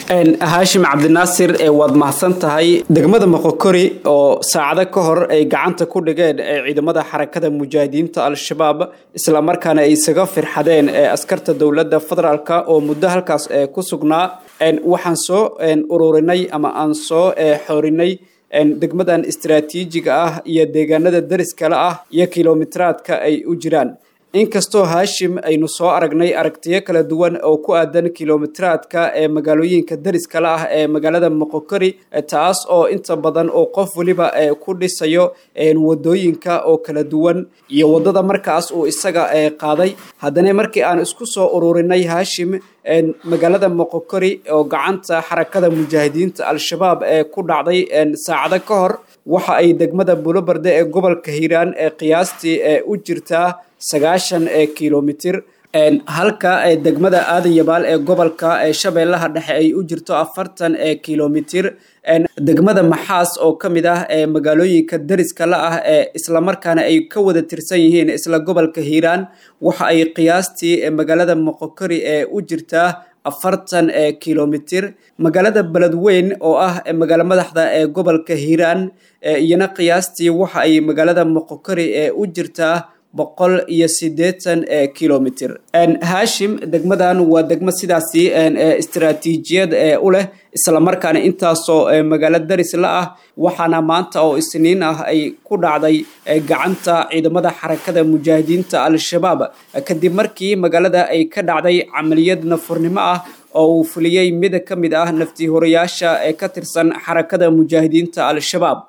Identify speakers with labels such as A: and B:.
A: haashim cabdinaasir waad mahadsan tahay degmada moqokori oo saacado ka hor ay gacanta ku dhigeen ciidamada xarakada mujaahidiinta al-shabaab islamarkaana ay isaga firxadeen askarta dowladda federaalk oo muddo halkaas ku sugnaa waxaan soo ururinay ama aan soo xoorinay degmadan istaraatiijiga ah iyo deegaanada dariskale ah iyo kilomitiraadka ay u jiraan inkastoo haashim aynu soo aragnay aragtiyo kala duwan oo ku aadan kilomitiraadka ee magaalooyinka dariskale ah ee magaalada moqokori taas oo inta badan oo qof weliba ku dhisayo wadooyinka oo kala duwan iyo wadada markaas uu isaga qaaday haddana markii aan isku soo ururinay haashim magaalada moqokori oo gacanta xarakada mujaahidiinta al-shabaab ee ku dhacday saacado ka hor waxa ay degmada bulobarde ee gobolka hiiraan ee qiyaastii u jirtaa sagaashan kilomitir halka degmada aadan yabaal ee gobolka shabeellaha dhexe ay u jirto afartan kilomitir degmada maxaas oo ka mid ah magaalooyinka dariska la ah ee islamarkaana ay ka wada tirsan yihiin isla gobolka hiiraan waxa ay qiyaastii magaalada moqokori ee u jirtaa afartan kilomitir magaalada beledweyn oo ah magaalo madaxda ee gobolka hiiraan iyana qiyaastii waxa ay magaalada moqokori ee u jirtaa boqol iyo siddeetan kilomitir haashim degmadan waa degmo sidaasi istaraatiijiyad u leh islamarkaana intaasoo magaalo daris la ah waxaana maanta oo isniin ah ay ku dhacday gacanta ciidamada xarakada mujaahidiinta al-shabaab kadib markii magaalada ay ka dhacday camaliyad nafurnimo ah oo uu fuliyey mid ka mid ah nafti horayaasha ee ka tirsan xarakada mujaahidiinta al-shabaab